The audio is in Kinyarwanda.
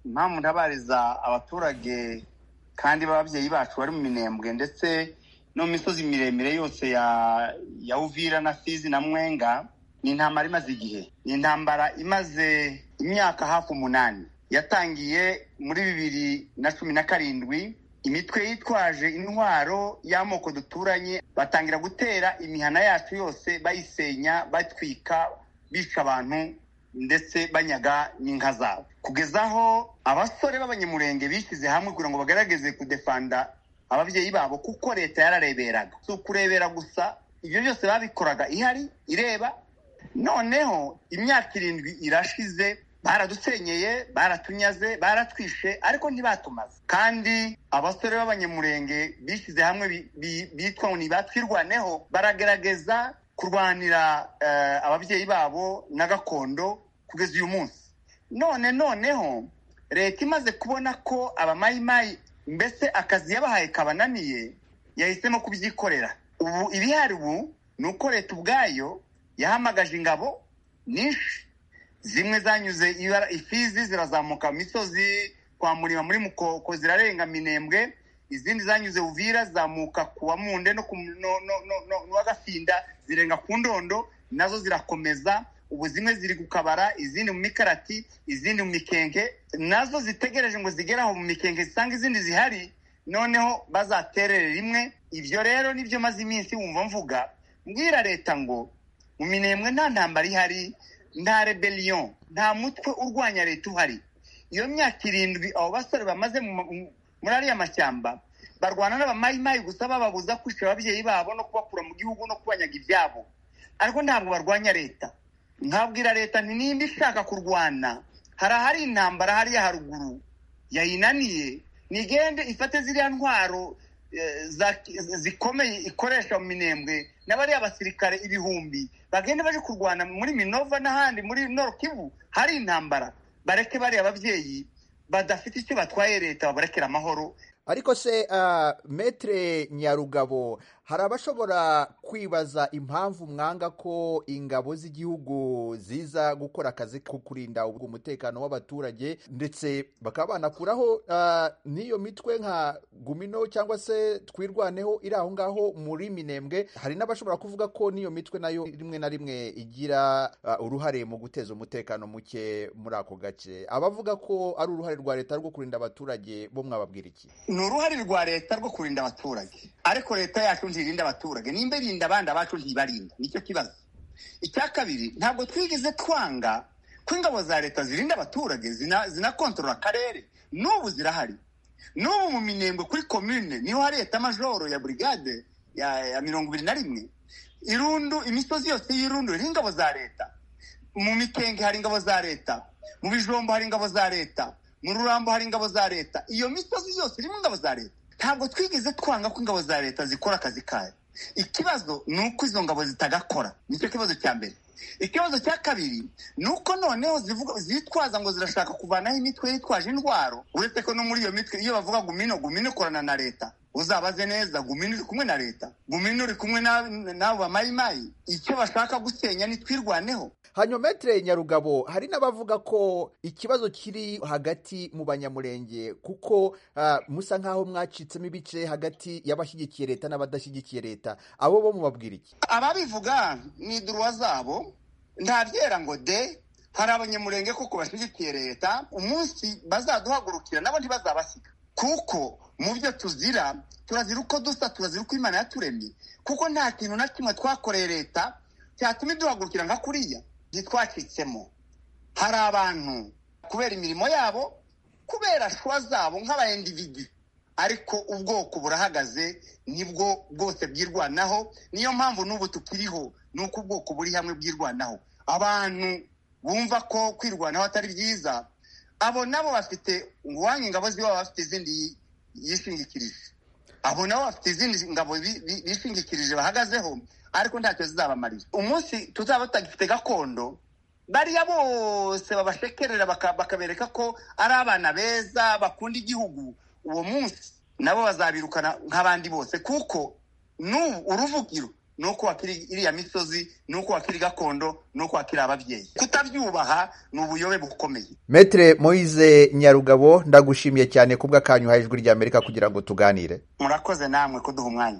impamvu ntabariza abaturage kandi b'ababyeyi bacu bari mu minembwe ndetse no mu misozi miremire yose ya ya uvira na fizi na mwenga ni intambara imaze igihe ni intambara imaze imyaka hafi umunani yatangiye muri bibiri na cumi na karindwi imitwe yitwaje intwaro y'amoko duturanye batangira gutera imihana yacu yose bayisenya batwika bica abantu ndetse banyaga n'inka zabo kugeza aho abasore b'abanyamurenge bishyize hamwe kugira ngo bagaragaze kudefanda ababyeyi babo kuko leta yarareberaga si ukurebera gusa ibyo byose babikoraga ihari ireba noneho imyaka irindwi irashize baradusenyeye baratunyaze baratwishe ariko ntibatumaze kandi abasore b'abanyamurenge bishyize hamwe bitwa ngo ntibatwirwaneho baragerageza kurwanira ababyeyi babo na gakondo kugeza uyu munsi none noneho leta imaze kubona ko abamayimayi mbese akazi yabahaye kabananiye yahisemo kubyikorera ubu ibihari ubu ni uko leta ubwayo yahamagaje ingabo nyinshi zimwe zanyuze ifizi zirazamuka mu misozi kwa murima muri mukoko zirarenga minembwe izindi zanyuze uvira zamuka ku wa munde no wa gafinda zirenga ku ndondo nazo zirakomeza ubu zimwe ziri gukabara izindi mu mikarati izindi mu mikenke nazo zitegereje ngo zigere aho mu mikenke zisanga izindi zihari noneho bazaterere rimwe ibyo rero nibyo maze iminsi wumva mvuga mbwira leta ngo mu minembwe nta ntambara ihari nta rebellion nta mutwe urwanya leta uhari iyo myaka irindwi abo basore bamaze muri ariya mashyamba barwana n'abamayimayi gusa bababuza kwishyura ababyeyi babo no kubakura mu gihugu no kubanyaga ibyabo ariko ntabwo barwanya leta nkabwira leta nti nimba ishaka kurwana hari ahari intambara hariya haruguru yayinaniye nigende ifate ziriya ntwaro zikomeye ikoresha mu minembwe n'abariya basirikare ibihumbi bagenda baje kurwana muri minova n'ahandi muri Kivu hari intambara bareke bariya ababyeyi badafite icyo batwaye leta babarekera amahoro ariko se metere nyarugabo hari abashobora kwibaza impamvu mwanga ko ingabo z'igihugu ziza gukora akazi ko kurinda umutekano w'abaturage ndetse bakaba banakuraho n'iyo mitwe nka gumino cyangwa se twirwaneho iri aho ngaho muri minembwe hari n'abashobora kuvuga ko n'iyo mitwe nayo rimwe na rimwe igira uruhare mu guteza umutekano muke muri ako gace abavuga ko ari uruhare rwa leta rwo kurinda abaturage bo mwababwira iki ni uruhare rwa leta rwo kurinda abaturage ariko leta yacu ntirinda abaturage nimba irinda abandi abacu ntibarinda nicyo kibazo icya kabiri ntabwo twigeze twanga ko ingabo za leta zirinda abaturage zinakontorora akarere n'ubu zirahari n'ubu mu minembwe kuri komine niho hari leta majoro ya burigade ya mirongo ibiri na rimwe irundu imisozi yose y'irundu iriho ingabo za leta mu mikenge hari ingabo za leta mu bijombo hari ingabo za leta mu rurambo hari ingabo za leta iyo misozi yose irimo ingabo za leta ntabwo twigeze twanga ko ingabo za leta zikora akazi kayo ikibazo ni uko izo ngabo zitagakora nicyo kibazo cya mbere ikibazo cya kabiri ni uko noneho zitwaza ngo zirashaka kuvanaho imitwe yitwaje indwaro uretse ko no muri iyo mitwe iyo bavuga gumino gumino ikorana na leta uzabaze neza gumino uri kumwe na leta gumino uri kumwe n'abo bamayimayi icyo bashaka gusenya nitwirwaneho hanyuma metere nyarugabo hari n'abavuga ko ikibazo kiri hagati mu banyamurenge kuko musa nk'aho mwacitsemo ibice hagati y'abashyigikiye leta n'abadashyigikiye leta abo bo mubabwira iki ababivuga ni iduruwa zabo ntabyera ngo de hari abanyamurenge kuko bashyigikiye leta umunsi bazaduhagurukira nabo ntibazabasiga kuko mu byo tuzira turazira uko dusa turazira uko imana yaturemye kuko nta kintu na kimwe twakoreye leta cyatuma iduhagurukira nka kuriya ntitwacitsemo hari abantu kubera imirimo yabo kubera shwa zabo nk'abayendividi ariko ubwoko burahagaze nibwo bwose bwirwanaho niyo mpamvu n'ubu tukiriho ni uko ubwoko buri hamwe bwirwanaho abantu bumva ko kwirwanaho atari byiza abo nabo bafite uwanyu ingabo ziba bafite izindi yishingikirije abo nabo bafite izindi ngabo bishingikirije bahagazeho ariko ntacyo zizabamarira umunsi tuzaba tutagifite gakondo bariya bose babashekerera bakabereka ko ari abana beza bakunda igihugu uwo munsi nabo bazabirukana nk'abandi bose kuko n'ubu uruvugiro nuko wakiri iriya misozi nuko wakiri gakondo nuko wakiri ababyeyi kutabyubaha ni ubuyobe bukomeye metre moise nyarugabo ndagushimiye cyane kubwa kanyu ijwi ry'amerika kugira ngo tuganire murakoze namwe kuduha umwanya